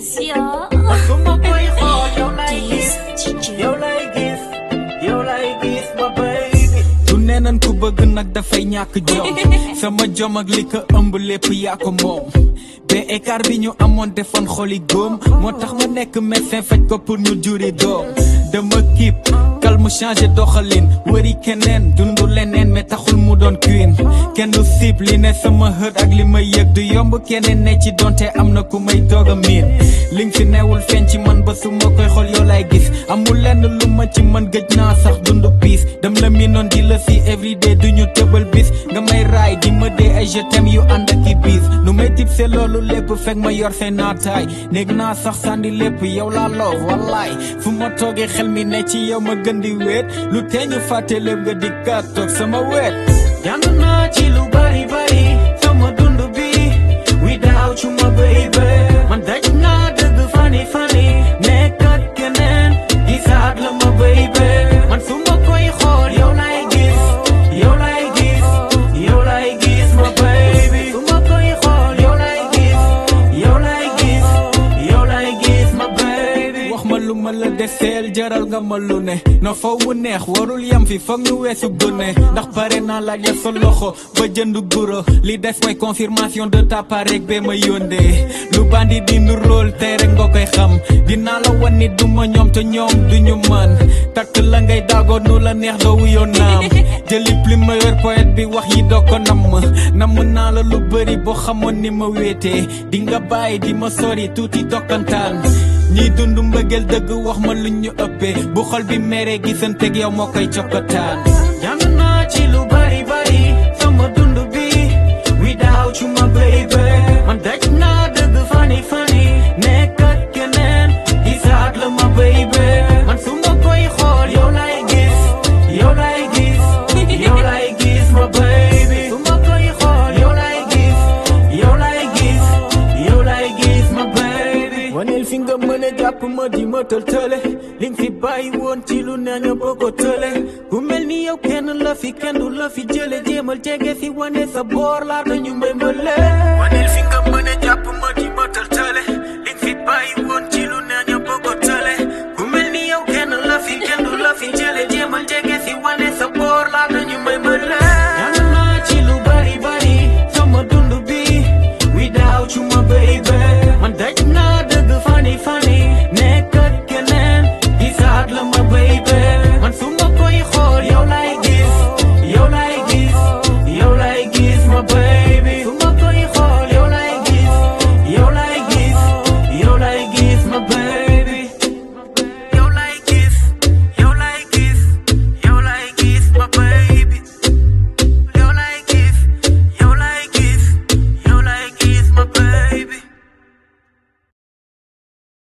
Sia. su ma koy xool yow lay Keys gis DJ. yow lay gis yow lay gis ma baby du neenan ku bëgg nag dafay ñàkk jom sama jom ak li ko ëmb lépp yaa ko moom be écart bi ñu amoon defoon xoli góom moo tax ma nekk médecin faj ko pour ñu juri doom dama kiip calme changé doxalin wëri keneen dundu leneen mais taxul mu doon queen kenn du siib li ne sama hët ak li may yëg du yomb keneen ne ci donte am na ku may doog a miin li nga fi newul feeñ ci man ba su ma koy xool yow lay gis amul lenn lu ma ci man gëj naa sax dundu piis dem la mi noon di la si everyday du ñu tëbal bis nga may raay di ma dee ay je t'aime yu ànd ak i biis nu may tip see loolu lépp fekk ma yor seen naataay néeg naa sax sànni lépp yow laa loo wallaay fu ma toogee xel mi ne ci yow ma gën di weet lu tee ñu fàtte lépp nga di kat toog sama weet jàng naa ci lu bari bari sama dund bi without you ma baby man daj naa dëgg fani fani nekkat keneen gisaat la ma baby man su ma koy xool yow lay gis yow lay gis yow lay gis ma baby su ma koy xool yow lay gis yow lay gis yow lay gis ma baby wax ma lu ma la deseel jaral nga ma lu ne no faw mu neex warul yam fi foog ñu weesu gone ndax pare naa laaj la sa loxo ba jënd guro li des mooy confirmation de ta part rek bee ma yóndee lu bandi di nu rôle tey rek nga koy xam dinaa la wan ni du ma ñoom te ñoom du ñu man takk la ngay daagoo nu la neex doo wuyoo naam jëli plume yor poète bi wax yi doo ko namm namm naa la lu bëri boo xamoon ni ma wéetee di nga bàyyi di ma sori tuuti dokkantaan ñiy dund mbëggeel dëgg wax ma lu ñu ëppee bu xol bi meree gisanteeg yow moo koy cokkataan jàng naa ci lu bari bari sama dund bi without you ma baby man daj naa dëgg fani fani nekkat keneen gisaat la ma baby man su ma koy xool yow lay gis yow lay gis yow lay gis ma baby su ma koy xool yow lay gis yow lay gis yow lay gis ma baby waneel fi nga mën a jàpp ma di ma tëltële li nga fi bàyyi woon ci lu ne nga boo ko tële ku mel ni yow kenn la fi kenn du la fi jële jéemal jege fi wane sa boor laata ñu may mbële waneel fi nga mën a jàpp ma di ma tëltële li nga fi bàyyi woon